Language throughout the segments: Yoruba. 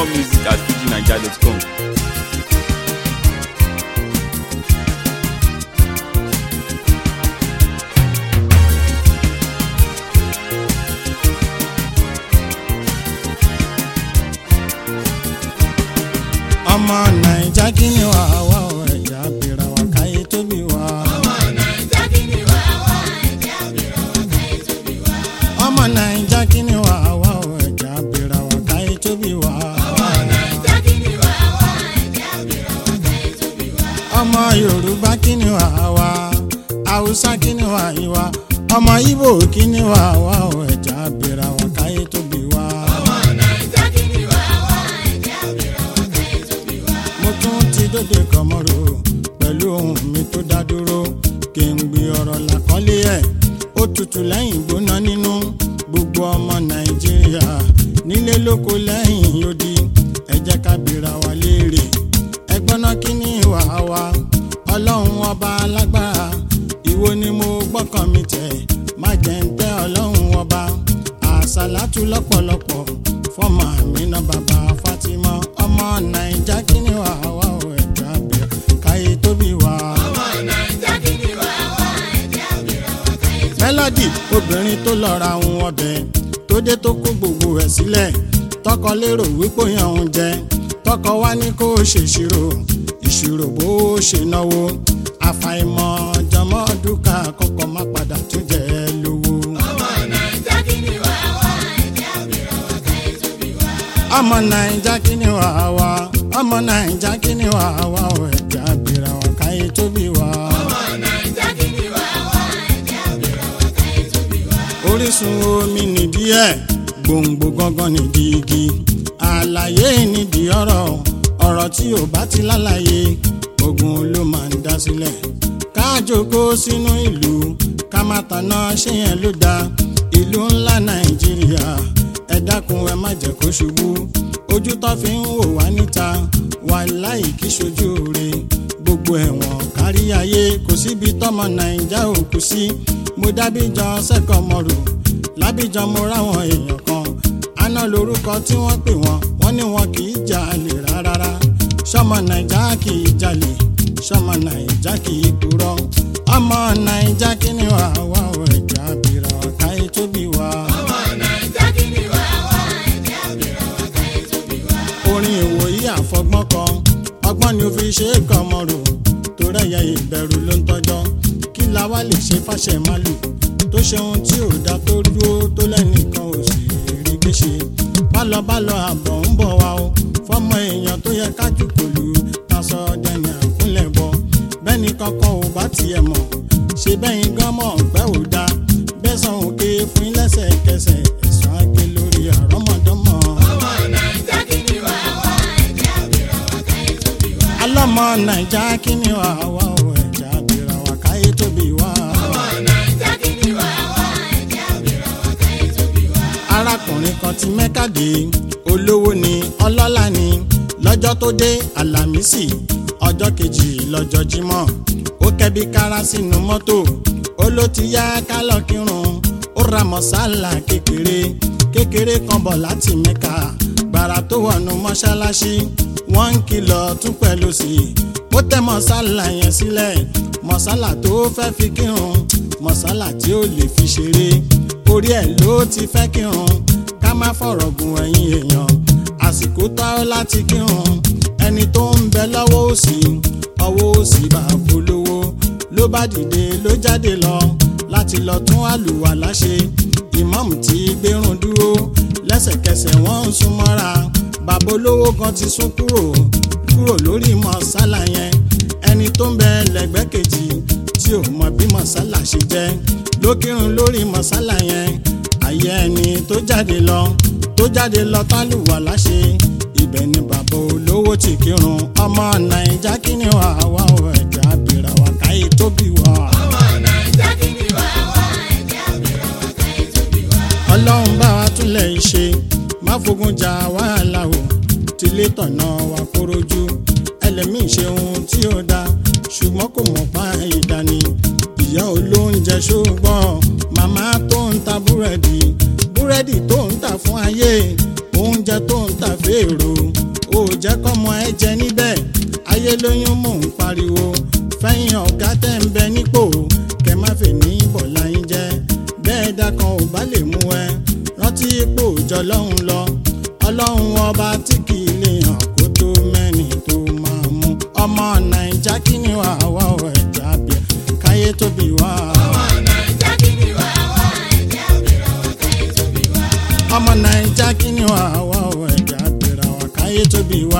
music at fujinaija.com. ọmọ naija kí ni wà wá o ẹ̀yà bìrà wà káyé tóbi wá. ọmọ naija kí ni wà wá o ẹ̀yà bìrà wà káyé tóbi wá. ọmọ yorùbá kí ni wà wá haúsá kí ni wà ìwà ọmọ ibo kí ni wà wá o ẹ̀yà bìrà wà káyé tóbi wá. mo tún ti dóde kọmọrò pẹ̀lú ohun mi tó dá dúró kí n gbé ọ̀rọ̀ làkọ́lé ẹ̀ ó tutù lẹ́yìn gbóná nínú gbogbo ọmọ nàìjíríà nílé lóko lẹ́yìn odi ẹ jẹ́ ká bìrà wá léèrè ẹgbọ́n náà kí ni ìwà wa ọlọ́run ọba alágbára ìwo ni mo gbọ́kàn mi tẹ̀ má jẹ́ ń tẹ́ ọlọ́run ọba àṣàlátú lọ́pọ̀lọpọ̀ fọ́mọ àmínà bàbá fatima ọmọ nàìjà kí ni wà wá ò ẹ̀já bẹ̀rẹ̀ káyé tóbi wá. mélòdì obìnrin tó lọ ra ohun ọbẹ̀ tó dé tó kó gbogbo ẹ̀ sílẹ̀ tọkọ lérò wípé yàn ń jẹ tọkọ wá ní kó o ṣèṣirò ìṣirò bó o ṣe náwó àfàìmọ̀ jọmọ́ dúkà kọ́kọ́ má padà tún jẹ́ ẹ lówó. ọmọ nàìjà kí ni wà wá ọmọ nàìjà kí ni wà wá ò ẹ̀já bìrà wà káyé tóbi wá. orísun omi nìdí ẹ̀ gbòǹgbò gangan nìdí igi àlàyé nídìí ọ̀rọ̀ ọ̀rọ̀ tí ò bá ti lálàyé ogun ló máa ń dá sílẹ̀ káàjòkó sínú ìlú ká má tanná ṣé yẹn ló dáa ìlú ńlá nàìjíríà ẹ dákun ẹ má jẹ́ kó ṣubú ojú tó fi ń wò wá níta wà láì kí ṣojú rẹ̀ gbogbo ẹ̀wọ̀n kárí ayé kò síbi tọ́mọ nàìjà ò kù sí mo dábìjọ sẹ́kọ̀ọ́ mọ́rò lábìjọ mo ráwọn èèyàn kan aná lorúkọ tí wọ́n pè wọ́n wọ́n ní wọn kì í jalè rárá sọmọ nàìjà kì í jalè sọmọ nàìjà kì í purọ́ ọmọ nàìjà kí ni wà wá ò ẹ̀já bìrà káyé tóbi wá. orin ìwòyí àfọgbọ́n kan ọgbọ́n ni ó fi ṣe é kọ́ ọmọ rò tó rẹ̀yẹ ìbẹ̀rù ló ń tọ́jọ́ kí la wá lè ṣe fàṣẹ málù tó ṣe ohun tí ò dá tó dúró tó lẹ́nìkan ò sì rí gbéṣe bálọbálọ àbọ̀ ń bọ̀ wá o fọmọ èèyàn tó yẹ kájú pẹ̀lú tasọ dẹni àkúnlẹ̀ bọ bẹ́ẹ̀ni kankan ò bá tiẹ̀ mọ̀ ṣe bẹ́yìn gan mọ̀ pẹ́ ò dá bẹ́sàn òkè fún lẹ́sẹ̀kẹsẹ̀ ẹ̀sán àgbẹ̀ lórí àrọ́mọdọ́mọ. alọ́mọ nàìjà kí ni wà wá o ẹ̀já bìrà wà káyé tóbi wá. arákùnrin kan ti mẹ́ka dé olówó ni ọlọ́lá ni lọ́jọ́ tó dé àlàmísì ọjọ́ kejì lọ́jọ́ jímọ̀ ó kẹ́bi kára sínú mọ́tò ó ló ti yá kálọ̀ kírun ó ra mọ̀sálà kékeré kékeré kan bọ̀ láti mẹ́ka gbàrà tó wọnú mọ́ṣáláṣí wọ́n ń kìlọ̀ tún pẹ̀lú sí i ó tẹ́ mọ̀sálà yẹn sílẹ̀ mọ̀sálà tó fẹ́ fi kírun mọ̀sálà tí ó lè fi ṣeré orí ẹ̀ ló ti fẹ́ kírun ká má fọ̀rọ̀ gùn ẹ̀yìn èèyàn àsìkò tó láti kírun ẹni tó ń bẹ lọ́wọ́ òsì ọwọ́ òsì bá polówó ló bá dìde ló jáde lọ láti lọ tún àlùwàlá ṣe ìmáàmù tí gbérun dúró lẹ́sẹ̀kẹsẹ̀ wọ́n ń sún mọ́ra bàbá olówó kan ti sún kúrò kúrò lórí mọ̀sálà yẹn ẹni tó ń bẹ lẹ́gbẹ́ kejì tí ò mọ bí mọ̀sálà ṣe jẹ́ ló kírun lórí mọ̀sálà yẹn àyẹ ẹni tó jáde lọ tó jáde lọ tálùwàlá ṣe ibẹ̀ ni bàbá olówó ti kírun ọmọ nàìjà kí ni wà wá ò ẹ̀já bìrà wà káyé tóbi wà. ọlọ́run bá wa túnlẹ̀ ṣe má fogun jà wàhálà o tilé tọ̀nà wa kórojú ẹlẹ́mìí ṣe ohun tí ó dá ṣùgbọ́n kò mọ̀ pa ìdání ìyá olóúnjẹ ṣùgbọ́n màmá tó ń ta búrẹ́dì búrẹ́dì tó ń tà fún ayé oúnjẹ tó ń tà fèrò ó jẹ́ kọ́mọ ẹ jẹ níbẹ̀ ayé lóyún mò ń pariwo fẹ́yìn ọ̀gá tẹ́ ń bẹ nípò kẹ má fè ní bọ̀lá yín jẹ́ bẹ́ẹ̀ dákan ò bá lè mú ẹ rántí ipò òjò lọ́hùn lọ ọlọ́run ọba tí kì í lè hàn kó tó mẹ́ni tó máa mú ọmọ nàìjà kí ni wà wá ọ̀ ẹ̀já bíẹ̀ káyé tóbi wá. ọmọ nàìjà kí ni wà wá ọ̀ ẹ̀já bíẹ̀ wá káyé tóbi wá.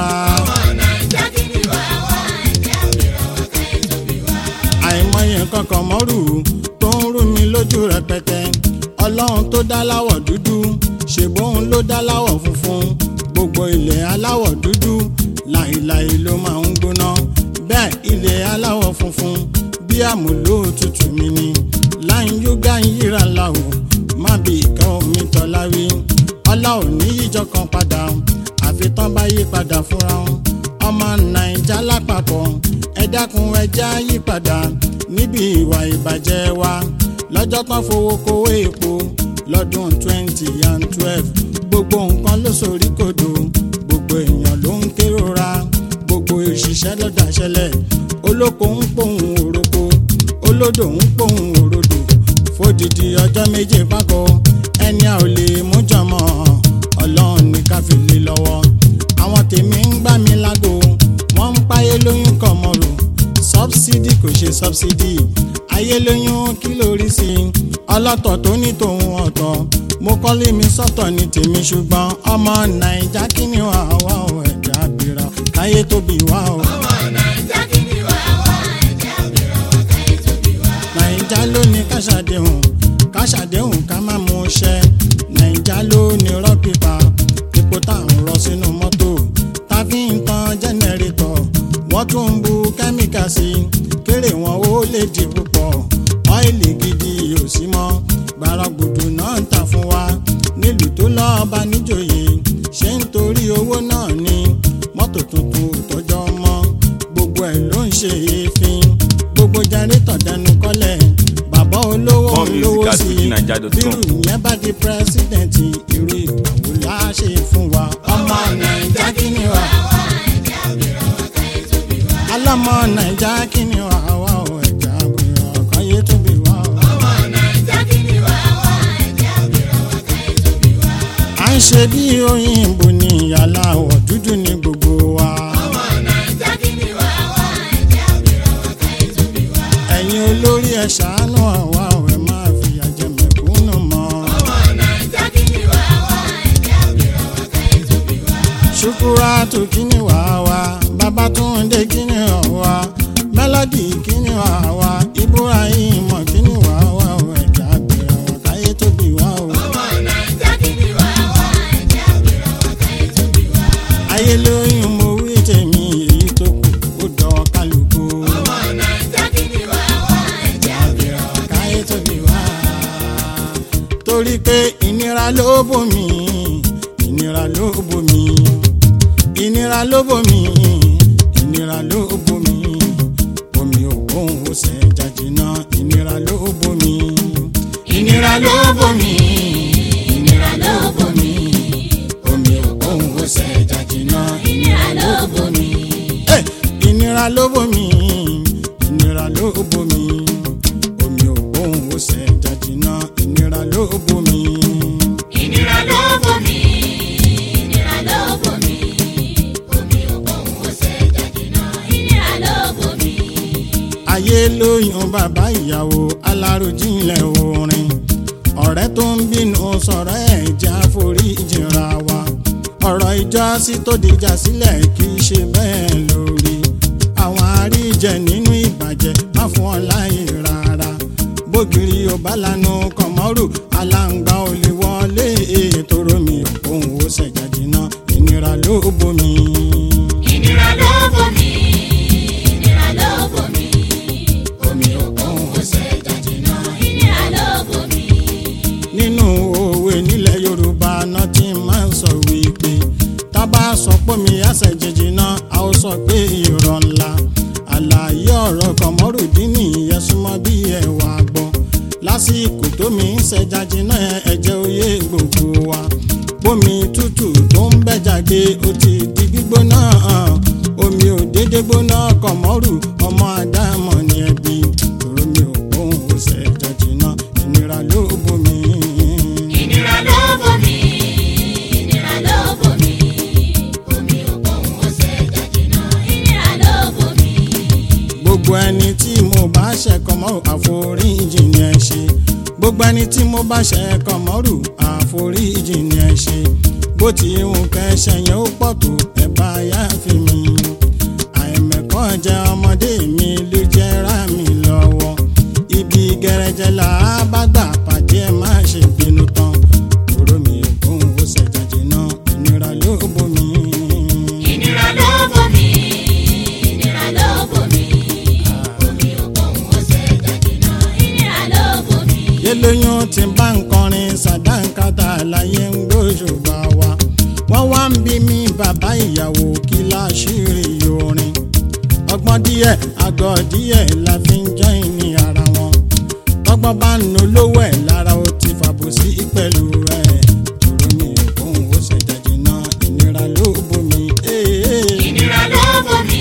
àìmọye kankan mọ́rù tó ń rú mi lójú rẹpẹtẹ ọlọ́run tó dá láwọ̀ dúdú ṣèbóun ló dá láwọ̀ funfun gbogbo ilẹ̀ aláwọ̀ dúdú láìláì ló máa ń gbóná bẹ́ẹ̀ ilẹ̀ aláwọ̀ funfun bí àmúlò tutù mi ni láì yúgá ń yíra láwọ̀ má bí ìkẹ́ omi tọ́lá rí ọlá ò ní yíjọ kan padà àfi tán bá yí padà fúnra wọn ọmọ nàìjà lápapọ̀ ẹ dákun ẹ já yí padà níbi ìwà ìbàjẹ́ wa lọ́jọ́ tán fowó kówó epo lọ́dún twenty and twelve gbogbo nǹkan ló sorí kodò gbogbo èèyàn ló ń kérora gbogbo òṣìṣẹ́ ló dáṣẹ́lẹ̀ olóko ń pòun òroko olódò ń pòun òrodò fódìdí ọjọ́ méje pákó ẹni a ò lè mú jọmọ́ ọlọ́run ní ká fi lé lọ́wọ́ àwọn tèmi ń gbá mi lágbo wọ́n ń páyé lóyún kọ̀ mọ́rò sọ́bsidì kò ṣe sọ́bsidì ayé lóyún kí lórí sí i ọlọ́tọ̀ tó ní tòun ọ̀tọ̀ mo kọ́lé mi sọ́tọ̀ ní tèmi ṣùgbọ́n ọmọ nàìjà kí ni wà wá ò ẹ̀jẹ̀ àbírà káyé tóbi wá o. nàìjà ló ní káṣàdéhùn káṣàdéhùn ká má mú ṣẹ nàìjà ló ní rọ́pìpà epo tá à ń rọ sínú mọ́tò tá fi ń tan jẹ́nẹrétọ̀ wọ́n tún ń bu kẹ́míkà sí i kéré wọn ó lè di púpọ̀ ọ́ìlì gidi ò sí mọ́ gbàràgbùdù náà ń tà fún wa nílùú tó lọ́ọ́ bá níjòyè ṣé nítorí owó náà ni mọ́tò tuntun ò tọ́jọ́ mọ́ gbogbo ẹ̀ ló ń ṣe èéfín gbogbo jẹrìtọ̀ dẹnu kọ́lẹ̀ bàbá olówó More music olówó at sí i fujininja.com. bírù ìyẹn bá di pírẹsidẹ̀ntì irú ìgbàwó la ṣe fún wa ọmọ nàìjà kí ni wà alámọ nàìjà kí ni wà wá ò ẹ̀já àbúrò ọkàn yé tóbi wá o. à ń ṣe bí òyìnbó ní aláwọ̀ dúdú ní gbogbo wa. ẹ̀yin olórí ẹ̀ ṣàánú àwa ẹ̀ máa fìyà jẹ mẹ̀kúnnù mọ́. ṣùkúrátù kíni wà wá babatunde kíni wà mélòdì kíni wà wá ibrahim kíni wà wá ẹ̀já àgbèrè àwọn káyé tóbi wá o. ayé lóyún mo wí tèmi èyí tó kù ó dọ̀ kálukú. káyé tóbi wá. torí pé ìnira ló bomi ìnira ló bomi ìnira ló bomi ìnira ló bomi omi òkun ó ṣe jàjìnà ìnira ló bomi ìnira ló bomi ìnira ló bomi omi òkun ó ṣe jàjìnà ìnira ló bomi. Hey! ìnira ló bomi ìnira ló bomi omi òkun ó ṣe jàjìnà ìnira ló bomi. ìnira ló bomi ìnira ló bomi omi òkun ó ṣe jàjìnà ìnira ló bomi. ayé lóyún bàbá ìyàwó alárojinlẹ̀ orin ọ̀rẹ́ tó ń bínú sọ̀rọ̀ ẹ̀ já forí jìnra wa ọ̀rọ̀ ìjọsí tó dìjà sílẹ̀ kì í ṣe bẹ́ẹ̀ lórí àwọn àríjẹ nínú ìbàjẹ́ má fún ọ láyè rárá bógiri ò bá lanu kọ̀mọ́rù aláǹgbá ò lè wọlé ètò romi òun ò ṣẹ̀jà jìnnà ìnira ló bomi. ìnira ló bomi ìnira ló bomi omi òkun ó ṣe jàjìnà ìnira ló bomi. nínú òwe nílẹ̀ yorùbá náà ti máa ń sọ wípé tábà sọ pé mi àṣẹ jẹjẹ náà a ó sọ pé irọ́ ńlá àlàyé ọ̀rọ̀ kọ̀mọ́rùdín nìyẹn súnmọ́ bí ẹ̀wà gbọ́ lásìkò tó mi ń ṣẹja jiná ẹ̀jẹ̀ oyé gbogbo wa bómi tútù tó ń bẹ́jàgbé ó ti di gbígbóná omi ò dédé gbóná kọ̀mọ́rù ọmọ àdámọ̀ ní ẹbí tòró mi ò gbóhùn ó ṣe jọjìnà ìnira ló bomi. ìnira ló bomi ìnira ló bomi omi òkun ó ṣe jàjìnà ìnira ló bomi. gbogbo ẹni tí mo bá ṣẹ̀kọ́ mọ́ àforíjì ni ẹ ṣe gbogbo ẹni tí mo bá ṣẹ̀kọ́ mọ́rù àforíjì ni ẹ ṣe bó ti ń kẹsẹ̀ yẹn ó pọ̀ tó ẹ bá yá fi mi àìmẹ̀kọ́ jẹ́ ọmọdé mi ló jẹ́ rà mí lọ́wọ́ ibi gẹrẹjẹ là á bá gbà pàdé ẹ má ṣe bínú tán kúrò mi ògùn ó ṣẹ̀jàjì náà ìnira ló bomi. ìnira ló bomi ìnira ló bomi omi òkun ó ṣe jàjìnà ìnira ló bomi. yẹlẹyìn tí ń bá ń kọrin sàdánkátà láyé ń gbóṣùbà wa wọ́n wá ń bí mi bàbá ìyàwó kí láṣìírí orin ọgbọ́n díẹ̀ àgọ́ díẹ̀ la fi ń jẹ́ ìní ara wọn tọ́gbọ́n bá ń nu lówó ẹ̀ lára ó ti fàbùsí pẹ̀lú ẹ̀ tòró mi òun ó ṣèjàjì náà ìnira ló bomi. ìnira ló bomi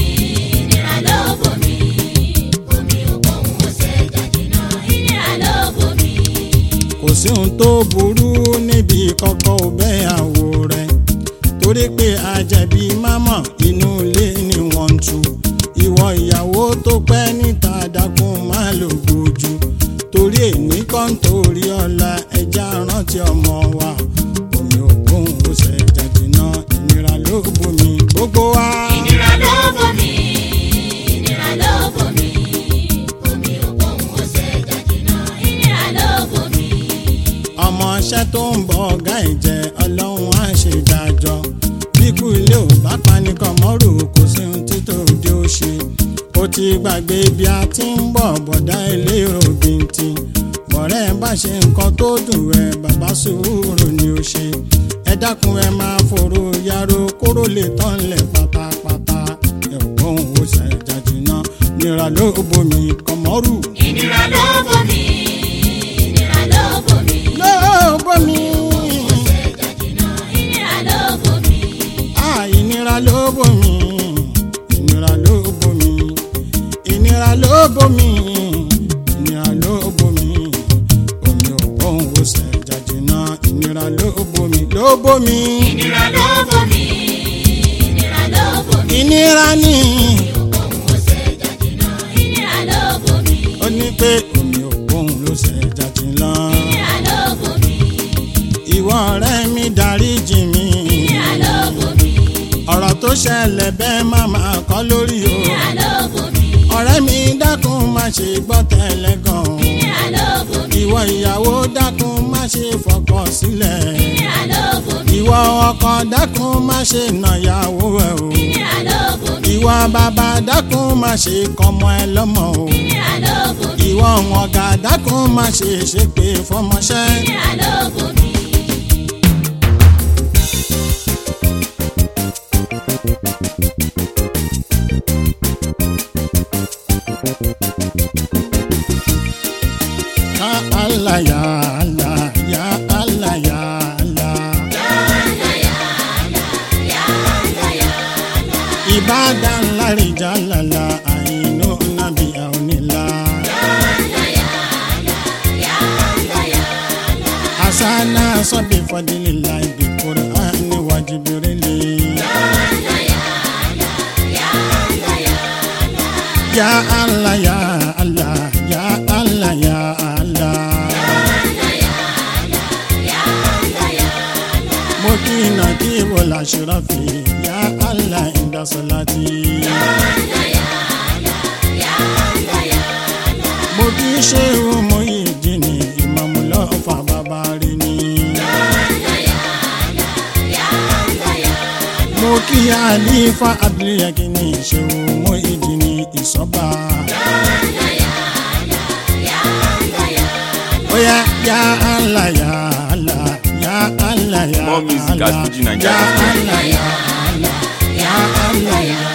ìnira ló bomi omi òkun ó ṣe jàjìnà ìnira ló bomi. kò sí ohun tó burú níbi kọ́kọ́ ọbẹ̀ àwò rẹ̀ torí pé àjẹbí mámọ̀ inú ilé ni wọ́n ń tu ìwọ ìyàwó tó pẹ́ níta dákun má lò gbójú torí èní kan torí ọ̀la ẹja rántí ọmọ wa omi òkun ó ṣe jàjìnà ìnira ló bomi gbogbo wa. ìnira ló bomi ìnira ló bomi omi òkun ó ṣe jàjìnà ìnira ló bomi. ọmọọṣẹ́ tó ń bọ ọ̀gá ìjẹ́ ọlọ́run á ṣe dájọ́ bíkú ilé ò bá panikọ̀ mọ́rù kò sí ohun títò òde ó ṣe ó ti gbàgbé bí a ti ń bọ̀ bọ̀dá ilé òbíntì bọ̀rẹ́ ẹ bá ṣe nǹkan tó dùn ẹ bàbá sùúrù ni ó ṣe ẹ dákun ẹ máa fòrò yàrá kóró lè tán lẹ̀ pátápátá ẹ̀gbọ́n ò ṣàjàjì náà nira ló bomi kọ̀mọ́rù. ìnira ló bomi ìnira ló bomi ló bomi. ṣe jàjìnà ìnira ló bomi. Ah, ìnira ló bomi ìnira ló bomi ìnira ló bomi ìnira ló bomi omi ò bóun ó ṣe jàjìnà ìnira ló bomi ló bomi ìnira ló bomi ìnira ló bomi. ìnira ní òkun ó ṣe jàjìnà ìnira ló bomi ó ní pé omi ò bóun ló ṣe jàjìnà ìnira ló bomi ìwọ ọ̀rẹ́ mi dáríjì mi ìnira ló bomi ọ̀rọ̀ tó ṣẹlẹ̀ bẹ́ẹ̀ má máa kọ́ lórí o ìnira ló bomi ọ̀rẹ́ mi dákun má ṣe gbọ́ tẹ́lẹ̀ gan-an. ìnira ló bomi ìwọ ìyàwó dákun má ṣe fọkọ sílẹ̀ ìnira ló bomi ìwọ ọkọ dákun má ṣe nàyàwó ẹ o ìnira ló bomi ìwọ bàbá dákun má ṣe kọmọ ẹ lọ́mọ o ìnira ló bomi ìwọ ọ̀gá dákun má ṣe ṣépè fọmọṣẹ́ ìnira ló bomi. ya Allah ya Allah ya Allah ya Allah ìbádàn láríjà lálá àìnú nàbí àonílà. asana sọbi fọdílélà ibi kúránì wájibirili. ya Allah ya Allah ya Allah ya Allah. mo kí iná kí ibo làṣírọ́fì ya Allah inda salati. mo kí ṣéwù mo yìí dìní ìmọ̀mù lọ́fà bàbá rí ni. mo kí àlífà abdulyakini ṣéwù mo yìí dìní ìsọ́ba. Oya ya Allah ya Allah ya Allah ya More music at Allah FujiNigeria. ya Allah ya Allah ya Allah ya